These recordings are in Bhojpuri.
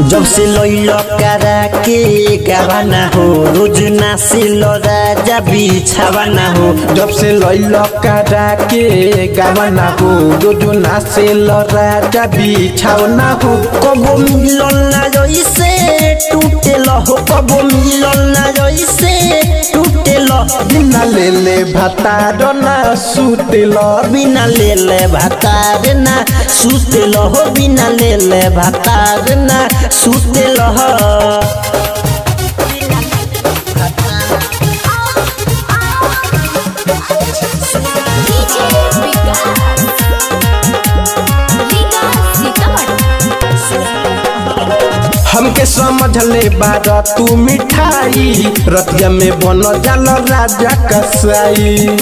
जब से लैल करा के गावाना हो रोज नासिल राजा बिछावाना हो जब से लैल करा के गावना हो रोजो नाचे राजा बिछावना हो कबो मिलल ना जइसे टूटेल हो कबो मिलल ना जइसे टूटेल बिना ले ले भतार ना सुतेल बिना लेले भातार ना सुतेल हो बिना लेले भातार ना सुतेल हो हमके समझ ले बार तू मिठाई रतिया में बन जाल राजा कसाई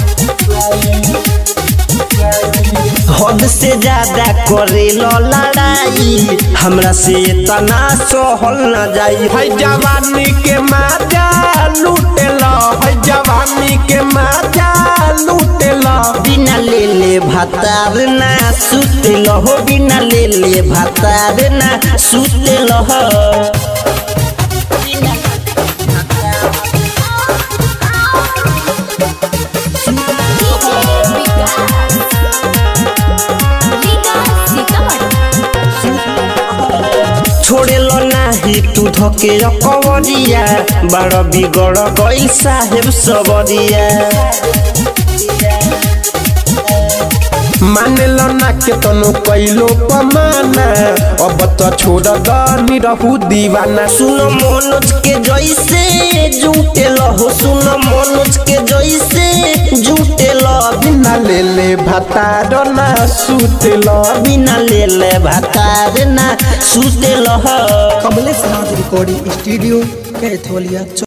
हद से ज्यादा करेल लड़ाई हमरा से तना सहल न जाई है जवानी के माजा लूटेल है जवानी के माजा लूटेल बिना लेले भातार ना सुतेल हो बिना लेले भातार ना सुतेल हो छोड़ेल नाही तू धके कवरिया बड़ बिगड़ गइल साहेब सबरिया मानेल ना के तनु कैलो पमाना अब तो छोड़ दनी रहू दीवाना सुन मनोज के जैसे जुटेल हो सुन मनोज के जैसे जुटेल बिना ले ले भतार ना सुतेल बिना लेले भातार ना सुतेल हो कमलेश नाथ रिकॉर्डिंग स्टूडियो कैथोलिया